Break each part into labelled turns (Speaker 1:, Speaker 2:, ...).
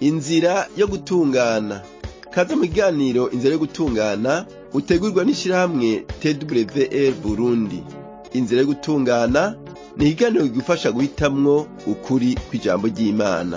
Speaker 1: inzira yo gutungana kaze mu kiganiro inzira yo gutungana utegurwa n'ishirahamwe twr burundi inzira yo gutungana ni ikiganiro kigufasha guhitamwo ukuri kw'ijambo ry'imana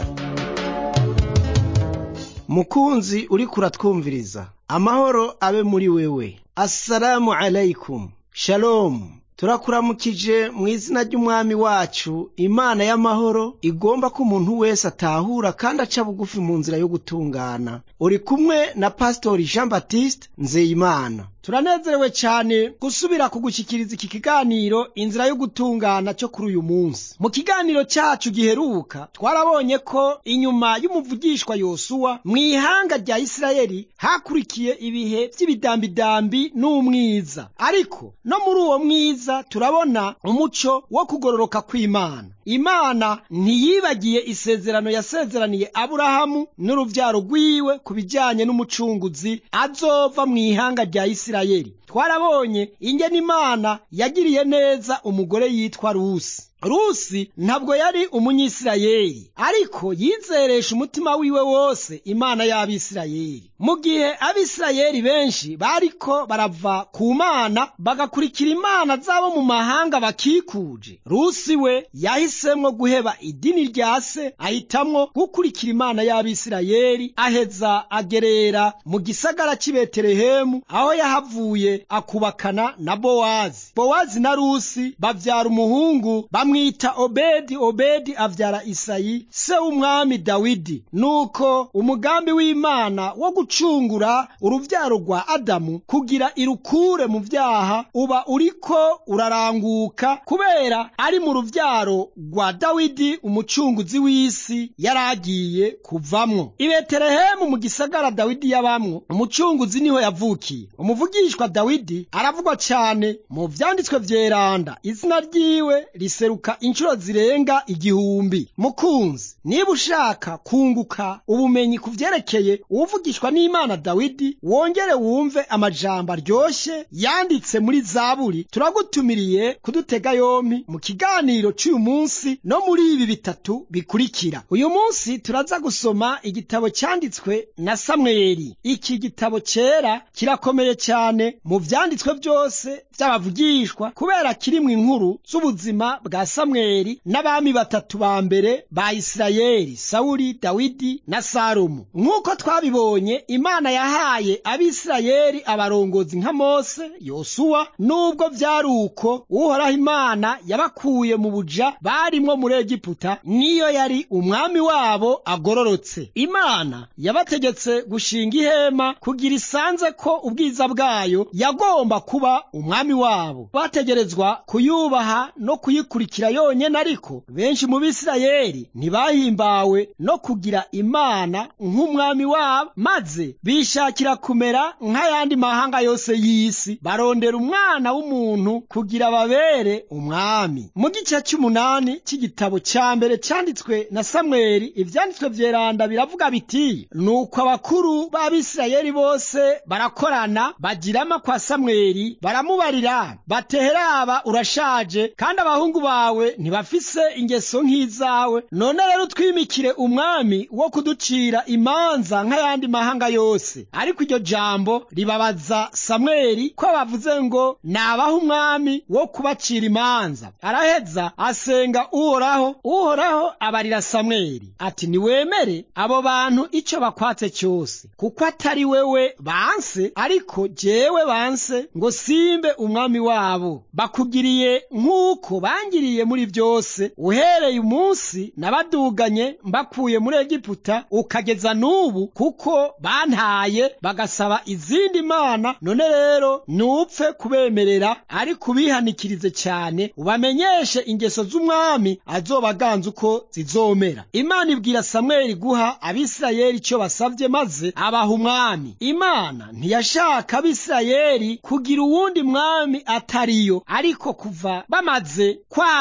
Speaker 2: mukunzi uriko uratwumviriza amahoro abe muri wewe assalamu alaikum shalomu turakuramukije mu izina ry'umwami wacu imana y'amahoro igomba ko umuntu wese atahura kandi aca bugufi mu nzira yo gutungana uri kumwe na pasitori jean baptiste nzeyimana turanezerewe cyane gusubira kugushyikiriza iki kiganiro inzira yo gutungana cyo kuri uyu munsi mu kiganiro cyacu giheruka twarabonye ko inyuma y'umuvugishwa yosuwa mu ihanga rya isirayeli hakurikiye ibihe by'ibidambidambi n'umwiza ariko no muri uwo mwiza turabona umuco wo kugororoka kw'imana imana ntiyibagiye isezerano yasezeraniye aburahamu n'uruvyaro rwiwe ku bijyanye n'umucunguzi azova mu ihanga rya isirayeli twarabonye ingene imana yagiriye neza umugore yitwa rusi rusi ntabwo yari umunyisirayeli ariko yizeresha umutima wiwe wose imana y'abisirayeli mu gihe abisirayeli benshi bariko barava ku mana bagakurikira imana zabo mu mahanga bakikuje rusi we yahisemwo guheba idini rya se ahitamwo gukurikira imana y'abisirayeli aheza agerera mu gisagara cy'i betelehemu aho yahavuye akubakana na bowazi bowazi na rusi bavyara umuhungu bamwita obedi obedi avyara isayi se w'umwami dawidi nuko umugambi w'imana wo gucungura uruvyaro rwa adamu kugira irukure mu vyaha uba uriko uraranguka kubera ari mu ruvyaro rwa dawidi umucunguzi w'isi yaragiye kuvamwo i betelehemu mu gisagara dawidi yabamwo umucunguzi niho yavukiye umuvugishwa dawidi aravugwa cane mu vyanditswe vyeranda izina ryiwe riseruka inshuro zirenga igihumbi mukunzi niba ushaka kunguka ubumenyi ku vyerekeye uwuvugishwa n'imana dawidi wongere wumve amajambo aryoshe yanditse muri zaburi turagutumiriye kudutega yompi mu kiganiro c'uyu munsi no muri ibi bitatu bikurikira uyu munsi turaza gusoma igitabo cyanditswe na samweli iki gitabo cera kirakomeye cyane mu vyanditswe byose vy'abavugishwa kubera kirimwo inkuru z'ubuzima bwa samweli n'abami batatu ba mbere ba isirayeli sawuli dawidi na salomo nk'uko twabibonye imana yahaye abisirayeli abarongozi nka mose yosuwa n'ubwo vyari uko uhoraho imana yabakuye mu buja barimwo muri egiputa niyo yari umwami wabo agororotse imana yabategetse gushinga ihema kugira isanze ko ubwiza bwayo yagomba kuba umwami wabo bategerezwa kuyubaha no kuyikurikira yonyene ariko benshi mu bisirayeli ntibahimbawe no kugira imana nk'umwami wabo maze bishakira kumera nk'ayandi mahanga yose y'isi barondera umwana w'umuntu kugira babere umwami mu gice cy'umunani cy'igitabo cya mbere cyanditswe na samweli ivyanditswe vyeranda biravuga biti nuko abakuru b'abisirayeli bose barakorana bagirama kwa samweli baramubarira bateheraba urashaje kandi abahungu bawe ntibafise ingeso nk'izawe none rero utwimikire umwami wo kuducira imanza nk'ayandi mahanga yose ariko iryo jambo ribabaza samweli ko bavuze ngo nabaha umwami wo kubacira imanza araheza asenga uhoraho uhoraho abarira samweli ati niwemere abo bantu icyo bakwatse cyose kuko atari wewe banse ariko jewe banse ngo simbe umwami wabo bakugiriye nk'uko bangiriye muri byose uhereye umunsi nabaduganye mbakuye muri egiputa ukageza n'ubu kuko bantaye bagasaba izindi mana none rero nupfe kubemerera ariko ubihanikirize cyane ubamenyeshe ingeso z'umwami azobaganza uko zizomera imana ibwira samweli guha abisirayeli icyo basabye maze abaha umwami imana ntiyashaka abisirayeli kugira uwundi mwami atariyo ariko kuva bamaze kwanga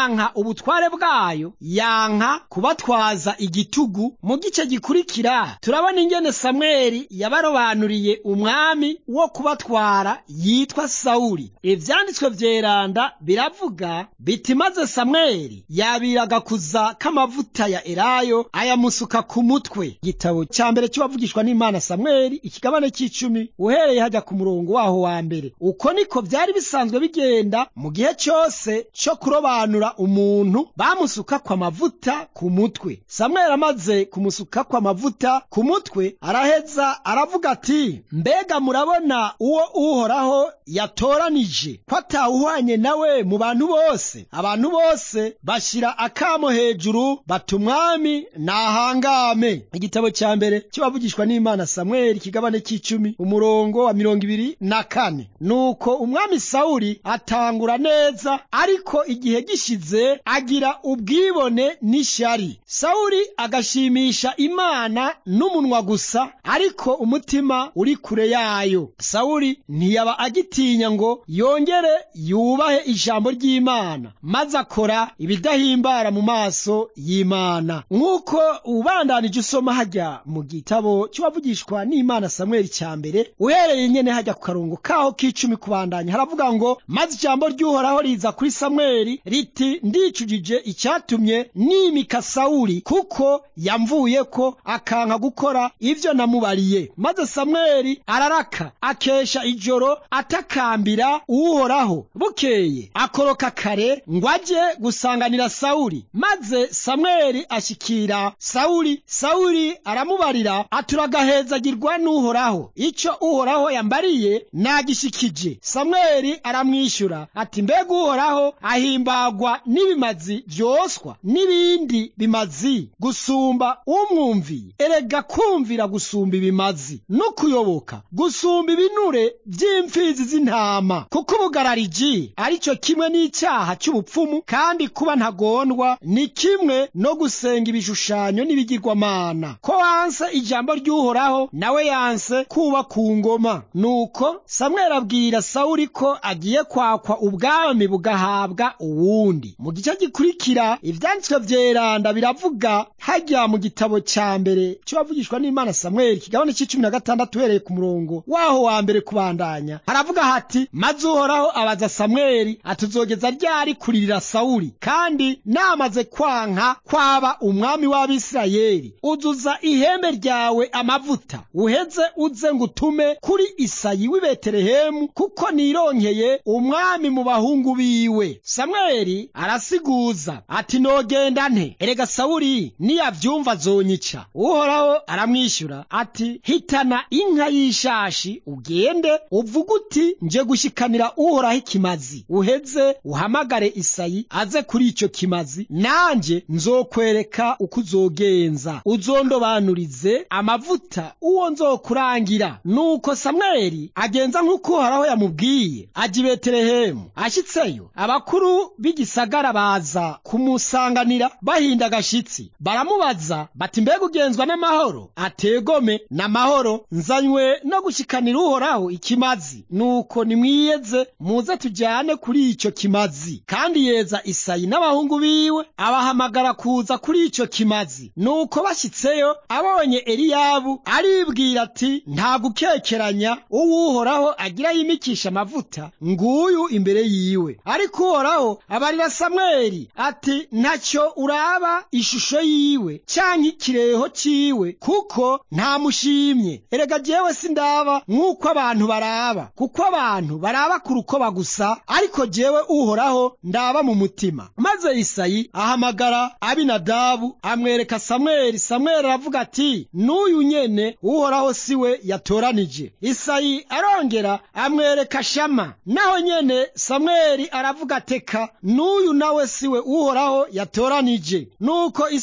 Speaker 2: yanka ubutware bwayo yanka kubatwaza igitugu mu gice gikurikira turabona ingene samweli yabarobanuriye umwami wo kubatwara yitwa sawuli ivyanditswe vyeranda biravuga biti maze samweli yabiraga kuza k'amavuta ya elayo ayamusuka ku mutwe igitabo ca mbere c'uwavugishwa n'imana samweli ikigabane c'icumi uhereye hajya ku murongo waho wa mbere uko niko vyari bisanzwe bigenda mu gihe cose co kurobanura umuntu bamusukako amavuta ku mutwe samweli amaze kumusukako amavuta ku mutwe araheza aravuga ati mbega murabona uwo uhoraho yatoranije ko atawuhwanye nawe mu bantu bose abantu bose bashira akamo hejuru bata umwami nahangame igitabo ca mbere kibavugishwa n'imana samweli ikigabane c'icumi umurongo wa mirongo ibiri na kane nuko umwami sawuli atangura neza ariko igihe gishize agira ubwibone n'ishyari sawuli agashimisha imana n'umunwa gusa ariko umutima uri kure yayo sawuli ntiyaba agitinya ngo yongere yubahe ijambo ry'imana maze akora ibidahimbara mu maso y'imana nk'uko ubandanije usoma hajya mu gitabo cy'uwavugishwa n'imana samweli cya mbere uhereye nyene hajya ku karongo kaho k'icumi kubandanya haravuga ngo maze ijambo ry'uhoraho riza kuri samweli riti ndicujije icyatumye nimika sawuli kuko yamvuye ko akanka gukora ibyo namubariye maze samweli araraka akesha ijoro atakambira uhoraho bukeye akoroka kare ngo ajye gusanganira sawuli maze samweli ashikira sawuli sawuli aramubarira aturagahezagirwa n'uhoraho icyo uhoraho yambariye nagishikije samweli aramwishyura ati mbega uhoraho ahimbagwa n'ibimazi vyoswa n'ibindi bimazi gusumba umwumviye erega kumvira gusumba ibimazi no kuyoboka gusumba ibinure vy'imfizi z'intama kuko ubugarariji ari cyo kimwe n'icyaha cy'ubupfumu kandi kuba ntagondwa ni kimwe no gusenga ibishushanyo n'ibigirwamana ko wanse ijambo ry'uhoraho nawe yanse kuba ku ngoma nuko samweli abwira sawuli ko agiye kwakwa ubwami bugahabwa uwundi mu gice gikurikira ivyanditswe vyeranda biravuga hajya mu gitabo ca mbere c'uwavugishwa n'imana samweli kigabane c'icumi na gatandatu uhereye ku murongo waho wa mbere kubandanya haravuga hati maze uhoraho abaza samweli atuzogeza ryari kuririra sawuli kandi namaze kwanka kwaba umwami w'abisirayeli uzuza ihembe ryawe amavuta uheze uze ngo utume kuri isayi w'i betelehemu kuko nironkeye umwami mu bahungu biwe samweli arasiguza ati nogenda nte erega sawuli niyavyumva azonyica uhoraho aramwishyura ati hitana inka y'ishashi ugende uvuga uti nje gushikanira uhoraho ikimazi uheze uhamagare isayi aze kuri ico kimazi nanje nzokwereka uko uzogenza uzondobanurize amavuta uwo nzokurangira nuko samweli agenza nk'uko uhoraho yamubwiye aja i betelehemu ashitseyo abakuru b'igisagara baza kumusanganira bahinda agashitsi baramubaza bati mbega ugenzwa n'amahoro ategome n'amahoro nzanywe no gushikanira uhoraho ikimazi nuko nimwiyeze muze tujyane kuri icyo kimazi kandi yeza isayi n'abahungu biwe abahamagara kuza kuri icyo kimazi nuko bashyitseyo abonye eliyabu aribwira ati nta gukekeranya uwuhoraho agira yimikisha amavuta nguyu imbere yiwe ariko uhoraho abarira samweli ati ntacyo uraba ishusho yiwe canke ikireho ciwe kuko ntamushimye erega jewe sindaba nk'uko abantu baraba kuko abantu baraba ku rukoba gusa ariko jewe uhoraho ndaba mu mutima maze isayi ahamagara abinadabu amwereka samweli samweli aravuga ati n'uyu nyene uhoraho siwe yatoranije isayi arongera amwereka shama naho nyene samweli aravuga teka n'uyu nawe siwe uhoraho yatoranije nuko isayi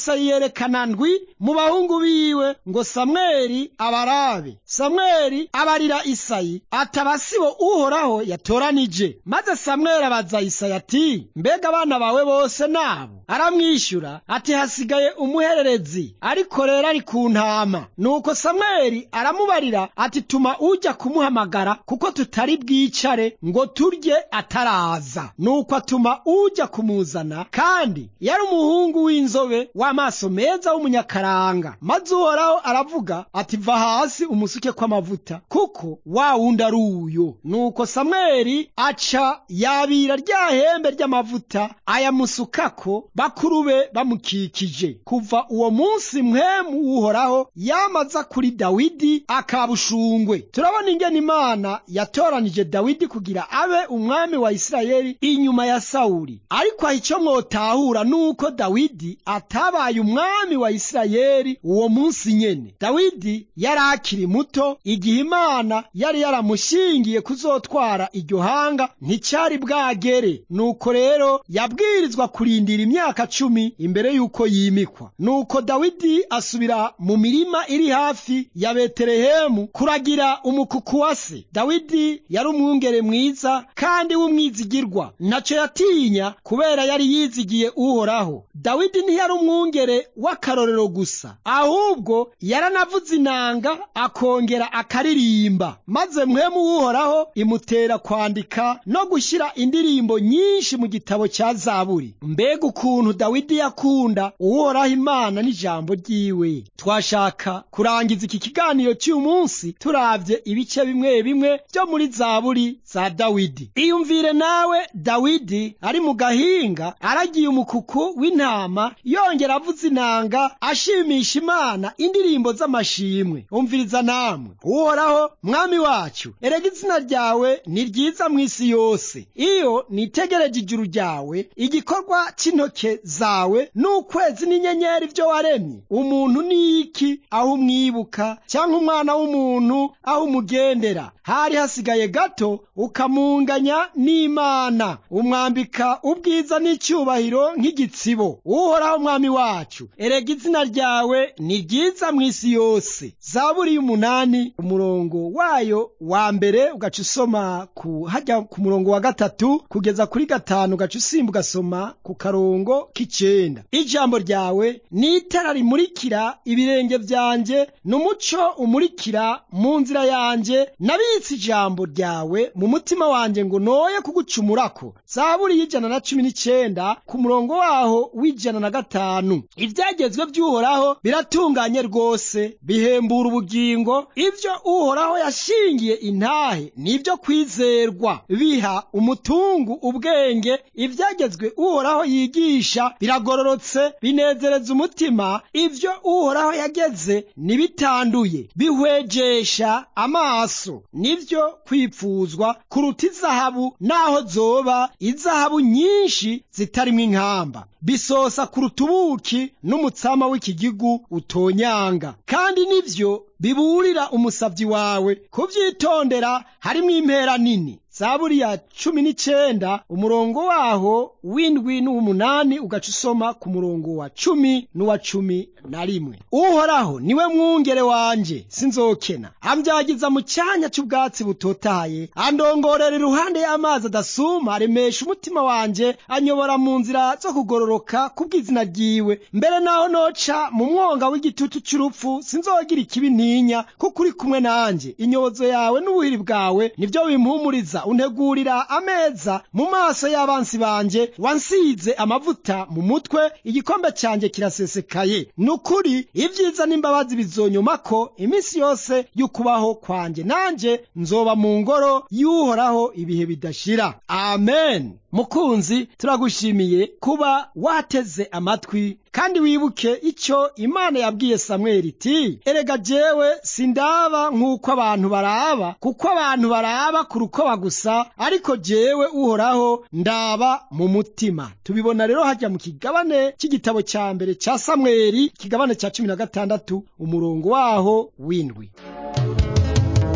Speaker 2: amwerekana ndwi mu bahungu biwe ngo samweli abarabe samweli abarira isayi ataba sibo uhoraho yatoranije maze samweli abaza isayi ati mbega abana bawe bose nabo aramwishyura ati hasigaye umuhererezi ariko rero ari ku ntama nuko samweli aramubarira ati tuma ujya kumuhamagara kuko tutari bwicare ngo turye ataraza nuko atuma ujya kumuzana kandi yari umuhungu w'inzobe w'amaso meza w'umunyakaranga maze uhoraho aravuga ati va hasi umusuke kw'amavuta kuko wa wundi ari uyo nuko samweli aca yabira rya hembe ry'amavuta ayamusukako bakuru be bamukikije kuva uwo munsi mwemu w'uhoraho yamaza kuri dawidi akabushungwe turabona ingene imana yatoranije dawidi kugira abe umwami wa isirayeli inyuma ya sawuli ariko aho icyo mwotahura nuko dawidi atabaye umwami wa isirayeli uwo munsi nyene dawidi yari akiri muto igihe imana yari yaramushingiye kuzotwara iryo hanga nticyari bwagere nuko rero yabwirizwa kurindira imyaka cumi imbere y'uko yimikwa nuko dawidi asubira mu mirima iri hafi ya betelehemu kuragira umukuku wa se dawidi yari umwungere mwiza kandi w'umwizigirwa ntacyo yatinya kubera yari yizigiye uhoraho dawidi ntiyari umwungere w'akarorero gusa ahubwo yaranavuze inanga akongera akaririmba maze mwemu w'uhoraho imutera kwandika no gushyira indirimbo nyinshi mu gitabo cya zaburi mbega ukuntu dawidi yakunda uhoraho imana n'ijambo ryiwe twashaka kurangiza iki kiganiro cy'uyu munsi turavye ibice bimwe bimwe byo muri zaburi za dawidi iyumvire nawe dawidi ari mu gahinga aragiye umukuku w'intama yongera avuza inanga ashimisha imana indirimbo z'amashimwe umviriza namwe uhoraho mwami wacu erega izina ryawe ni ryiza mu isi yose iyo nitegereje ijuru ryawe igikorwa cy'intoke zawe n'ukwezi n'inyenyeri byo waremye umuntu ni iki aho umwibuka cyangwa umwana w'umuntu aho umugendera hari hasigaye gato ukamunganya n'imana umwambika ubwiza n'icyubahiro nk'igitsibo uhoraho mwami wacu erega izina ryawe ni ryiza mu isi yose zaburi y'umunani umurongo wayo wa mbere ugaca usoma ku hajya ku murongo wa gatatu kugeza kuri gatanu ugaca usimba ugasoma ku karongo k'icenda ijambo ryawe ni itara rimurikira ibirenge byanjye n'umuco umurikira mu nzira yanjye nabitse ijambo ryawe mu mutima wanjye ngo noye kugucumurako zaburi y'ijana na cumi n'icenda ku murongo waho w'ijana na gatanu ibyagezwe by'uhoraho biratunganye rwose bihembura ubugingo ibyo uhoraho yashingiye intahe nibyo kwizerwa biha umutungu ubwenge ibyagezwe uhoraho yigisha biragororotse binezereza umutima ibyo uhoraho yageze ntibitanduye bihwejesha amaso nibyo kwipfuzwa kuruta izahabu naho zoba izahabu nyinshi zitarimo inkamba bisosa kuruta ubuki n'umutsama w'ikigigu utonyanga kandi nibyo biburira umusabyi wawe kubyitondera harimo impera nini zaburi ya cumi n'icenda umurongo waho w'indwi n'uw'umunani ugaca usoma ku murongo wa cumi n'uwa cumi na rimwe uhoraho niwe mwungere wanje sinzokena ambyagiza mu cyanya cy'ubwatsi butotahaye andongorera iruhande y'amazi adasuma aremesha umutima wanje anyobora mu nzira zo kugororoka kubw'izina ryiwe mbere naho noca mu mwonga w'igitutu cy'urupfu sinzogira ikibi ntinya kuko uri kumwe nanjye inyobozo yawe n'ubuhiri bwawe nibyo bimpumuriza untegurira ameza mu maso y'abansi banje wansize amavuta mu mutwe igikombe cyanjye kirasesekaye nukuri ibyiza n'imbabazi bizonyomako iminsi yose y'ukubaho kwanjye nanjye nzoba mu ngoro y'uhoraho ibihe bidashira amen mukunzi turagushimiye kuba wateze amatwi kandi wibuke icyo imana yabwiye samweli iti erega jewe sindaba nk'uko abantu baraba kuko abantu baraba ku rukoba gusa ariko jewe uhoraho ndaba mu mutima tubibona rero hajya mu kigabane cy'igitabo cya mbere cya samweli ikigabane cya cumi na gatandatu umurongo waho w'indwi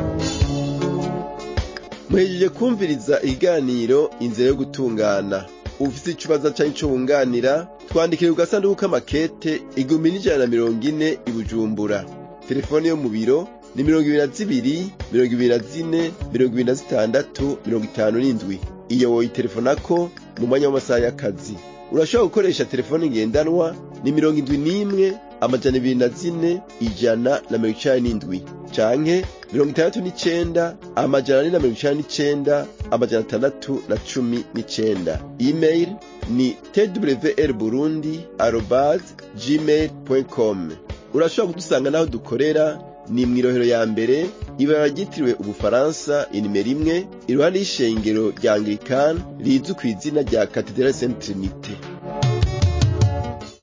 Speaker 1: muhejeje kumviriza ikiganiro inzira yo gutungana ufise ikibazo canke ico wunganira twandikire ku gasanduku k'amakete igihumbi n'ijana na mirongo ine i bujumbura telefone yo mu biro ni mirongo ibiri na zibiri mirongo ibiri na zine mirongo ibiri na zitandatu mirongo itanu n'indwi iyo woyitelefonako mu mwanya w'amasaha y'akazi urashobora gukoresha telefone ngendanwa ni mirongo indwi n'imwe amajana ibiri na zine ijana na mirongo icenda n'indwi canke mirongo itandatu n'icenda amajana ane na mirongo icenda n'icenda amajana atandatu na cumi n'icenda email ni twr burundi arobas gmail com urashobora kudusanga n'aho dukorera ni mw'irohero ya mbere ibara ryitiriwe ubufaransa inimero imwe iruhande y'ishengero rya anglikani rizwi ku izina rya katedrali saint trinite